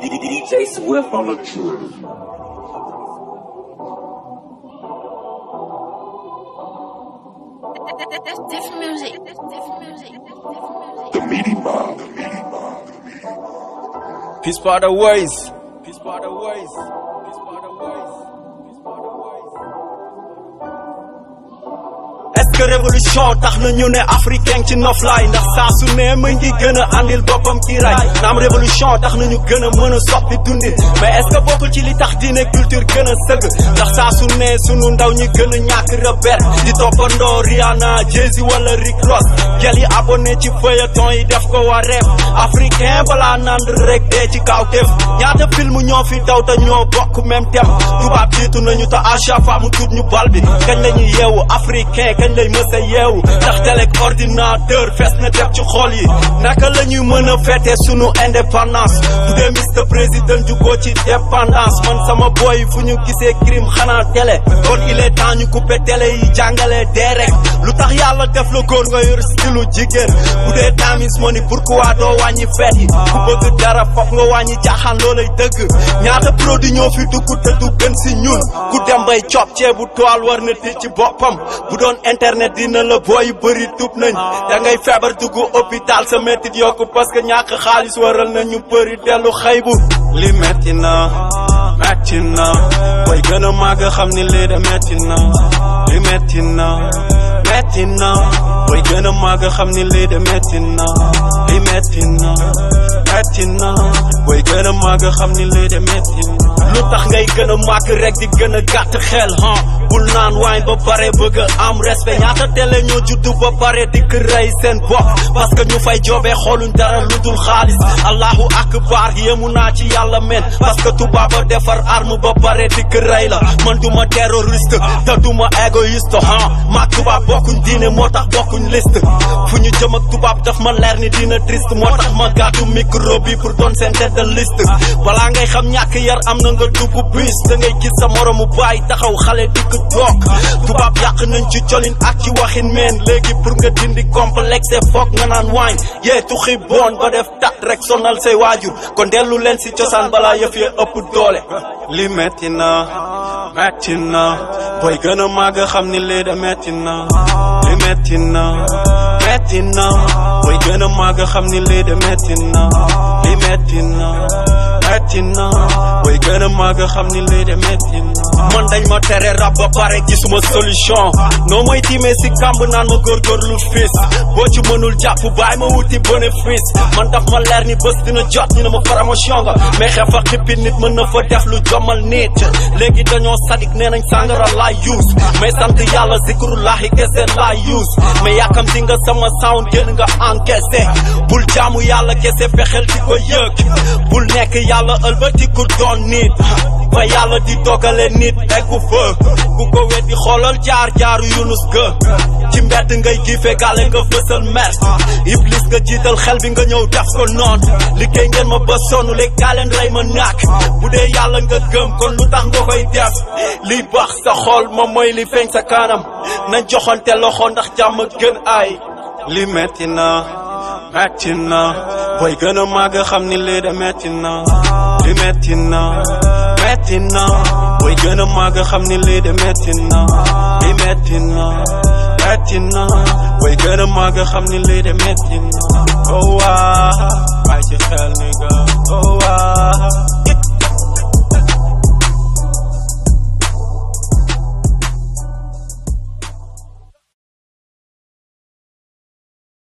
DJ Swift on the track. That's different music. That's different music. That's different music. The meaty mob. The meaty mob. The meaty mob. Peace by the ways. Peace by the ways. Peace by the ways. Peace by the ways. est-ce que révolution tax na ñu ne africain ci noflaay ndax saa su ne mu ngi gën a andil boppam ci ray naam révolution tax na ñu gën a mën a soppi dundin mais est-ce que bokkul ci li tax diine culture gën a sëgg ndax saa su ne sunu ndaw ñi gën a ñàkk repère di toppandoo Rihanna Jay-Z wala Rick Ross gel yi abonné ci feuilleton yi def ko waa rêve africain balaa nand rek dee ci kawteef ñaata film ñoo fi daw te ñoo bokk même thème tubaab jiitu nañu te à chaque fois mu tuut ñu bal bi kañ la ñuy yeewu africain kañ lay mës a yeewu ndax telek ordinateur fees na def ci xol yi naka la ñuy mën a fête sunu indépendance bu dee Mr Président jugoo ci dépendance man sama boy fu ñu gisee crime xanaa télé kon il est temps ñu coupé télé yi jàngale dee rek lu tax yàlla def la góor nga yor stilu jigéen bu dee tamis moo ni pourquoi doo wàññi feet yi ku bëgg dara foog nga wàññi jaaxaan loolay dëgg ñaata produit ñoo fi dugg te du gën si ñun ku dem bay coob ceebu toile war na tëj ci boppam bu doon internet dina la booy bëri tub nañ da ngay feebar dugg hôpital sa métit yokku parce que ñàkk xaalis waral na ñu bëri dellu xaybu li metti na metti na booy gën a màgg xam ni lii de metti na li metti na metti na booy gën a màgg xam ni lii de metti na li metti na metti na booy gën a màgg xam ni lii de metti na lu tax ngay gën a màgg rek di gën a gàtt xel ha bul naan waañ ba pare bëgg a am respect ñaata télé ñoo juddu ba pare di ko rey seen bopp parce que ñu fay joobee xooluñ dara lu dul xaalis allahu akbar yéemu naa ci yàlla men parce que tubaaba defar arme ba pare di ko rey la man duma terroriste te duma égoïste ha maag tubaab bokkuñ diine moo tax bokkuñ liste fu ñu jëm ak tubaab daf ma leer ni dina triste moo tax ma gàddu micro bi pour doon seen tête de liste balaa ngay xam ñàkk yar am na nga dugg bis da ngay gis sa moromu baay taxaw xale dikk toog tubaab yàq nañ ci colin ak ci waxin meen léegi pour nga dindi complexe foog nga naan waañ yee tuxi boon ba def tat rek sonal say waajur kon dellu leen si cosaan balaa yëf ya ëpp doole li metti na metti na booy gën a màgg xam ni lii de metti na li metti na metti na booy gën a màgg xam ni lii de metti na li metti na metti na booy gën a màgg xam ni lii de metti na man dañ ma tere rab ba pare gisuma solution noo mooy tiimee si kàmb naan ma góorgóorlu fis boo ci mënul jàpp baay ma wuti bénéfice man daf ma leer ni bés dina jot ñu ne ma promotion nga mais xeex a xippi nit mën na fa def lu jommal nit léegi dañoo sadik nee nañ sàngara laay use mais sant yàlla zikrullahi kese laay use mais yàkkam si nga sama sound génn nga encaissé bul jaamu yàlla kese fexeel di ko yëg bul nekk yàlla ëlbatiku doon nit fa yàlla di dogale nit eggu fa ku ko weddi xoolal jaar jaaru yunus ga ci mbedd ngay giife gàlle nga fësal mers iblis nga jiital xel bi nga ñëw def ko noon liggéey ngeen ma ba sonn léegi kaa leen rey ma nàkk bu dee yàlla nga gëm kon lu tax nga koy def liy baax sa xol moom mooy li feeñ sa kanam nañ joxante loxo ndax jàmm gën ay li metti na metti na booy gën a màgg xam ni lii de metti na li metti na metti na booy gën a màgg xam ni lii de metti na li metti na metti na booy gën a màgg xam ni lii de metti na oh waa bàyyi ci xel ni nga oh waa